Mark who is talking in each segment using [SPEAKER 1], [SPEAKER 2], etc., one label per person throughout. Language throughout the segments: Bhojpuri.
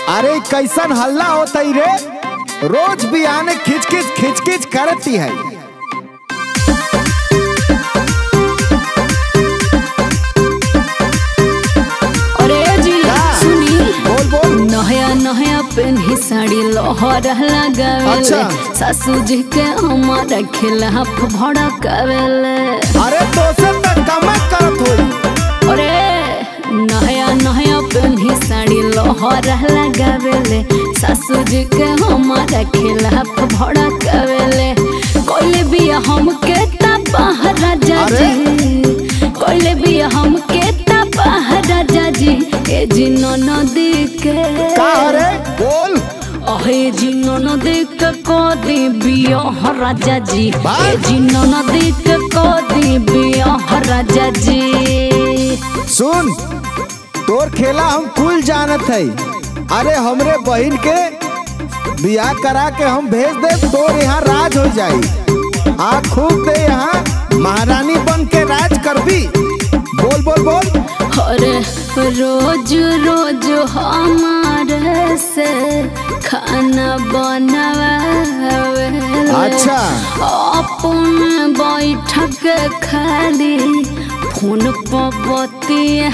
[SPEAKER 1] अरे कैसन हल्ला होता रे रोज भी आने खिच खिच खिच खिच करती है
[SPEAKER 2] अरे जी
[SPEAKER 1] का?
[SPEAKER 2] सुनी
[SPEAKER 1] बोल बोल
[SPEAKER 2] नया नया पेन्ही साड़ी लोहर लगावेले
[SPEAKER 1] अच्छा।
[SPEAKER 2] सासू जी के हमारा खिलाफ भड़कावेले
[SPEAKER 1] अरे तो से तक कमा करत होई
[SPEAKER 2] अरे नया नया पेन्ही साड़ी लोहर लगावेले सासू जी के हमारा खिलाफ भड़कावेले कोई भी हमके तबाह राजा
[SPEAKER 1] अरे?
[SPEAKER 2] जी कोई भी हमके तबाह राजा जी ए जी नदी के
[SPEAKER 1] का अरे बोल
[SPEAKER 2] अहे जी नदी के कदी बियाह राजा जी
[SPEAKER 1] बात?
[SPEAKER 2] ए जी नदी के कदी बियाह राजा जी
[SPEAKER 1] सुन तोर खेला हम कुल जानत है अरे हमरे बहन के बियाह करा के हम भेज दे तोर यहाँ राज हो जाई आ खूब दे यहाँ महारानी बन के राज कर भी बोल बोल बोल
[SPEAKER 2] अरे रोज रोज हमारे से खाना बनावे
[SPEAKER 1] अच्छा।
[SPEAKER 2] अपन बैठक खाली फोन पर बतियाले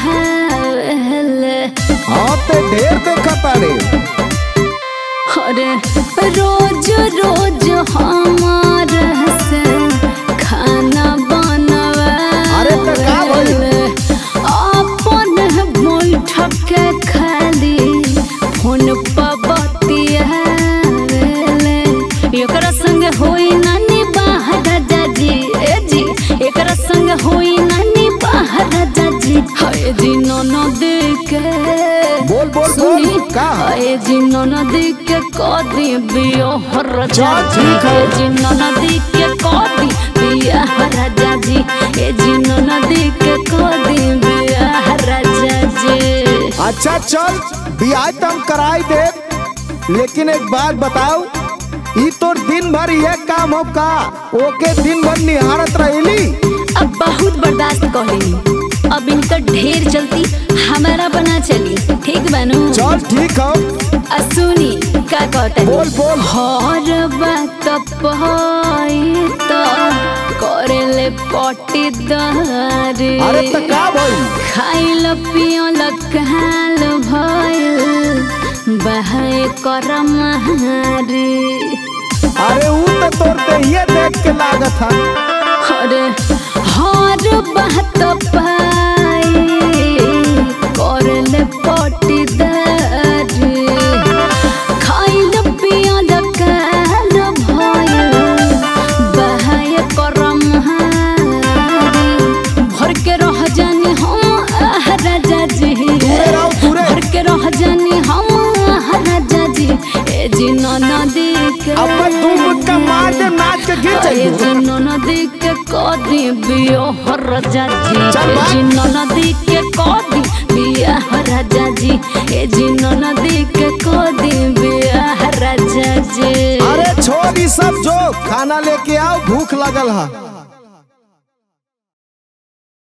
[SPEAKER 1] हाँ ते ढेर देखा तारे
[SPEAKER 2] अरे रोज रोज हमारे से खाना बनवा
[SPEAKER 1] अरे तो का भइल?
[SPEAKER 2] अपन बैठक के खाली फोन पर बतियाले एकरा संग होई नानी बाहर जाजी ए जी एकरा संग होई नानी बाहर जाजी हाय जी ननद के
[SPEAKER 1] बोल, बोल,
[SPEAKER 2] सुनी,
[SPEAKER 1] बोल, का?
[SPEAKER 2] हाय जी ननदी के कदी बियाह राजा
[SPEAKER 1] चल,
[SPEAKER 2] जी
[SPEAKER 1] ठीक है।
[SPEAKER 2] ए जी ननदी के कदी बियाह राजा जी ए जी ननदी के कदी बियाह राजा जी
[SPEAKER 1] अच्छा चल बियाह तो हम कराई दे लेकिन एक बात बताओ ई तोर दिन भर ये काम हो का ओके दिन भर निहारत रहेली
[SPEAKER 2] अब बहुत बर्दाश्त कर लेनी अब इनका ढेर चलती हमारा बना चली ठीक बनू
[SPEAKER 1] चल ठीक हो
[SPEAKER 2] असुनी का कहता
[SPEAKER 1] बोल, बोल।
[SPEAKER 2] हर बात पाई तो करेले पटी दारी
[SPEAKER 1] अरे तो का भाई
[SPEAKER 2] खाइल पियल काल भइल बहाय कर महारी
[SPEAKER 1] अरे ऊ तो तोर देहिए देख के लागत है
[SPEAKER 2] अरे हर बात पाई करले पटीदारी खाइल पियल काल भइल बहाय करम भर के रह जानी हम आह राजा जी
[SPEAKER 1] दूरे रहो, दूरे।
[SPEAKER 2] भर के रह जानी हम आह राजा जी ए जी नदी के
[SPEAKER 1] अब तू मुक्का मार दे नाच के गिर
[SPEAKER 2] ए
[SPEAKER 1] जाइए
[SPEAKER 2] जी नदी के कदी बियाह राजा जी
[SPEAKER 1] चल
[SPEAKER 2] ए
[SPEAKER 1] बात।
[SPEAKER 2] जी नदी के कदी बियाह राजा जी ए जी नदी के कदी बियाह राजा जी
[SPEAKER 1] अरे छोड़ ई सब जो खाना लेके आओ भूख लगल है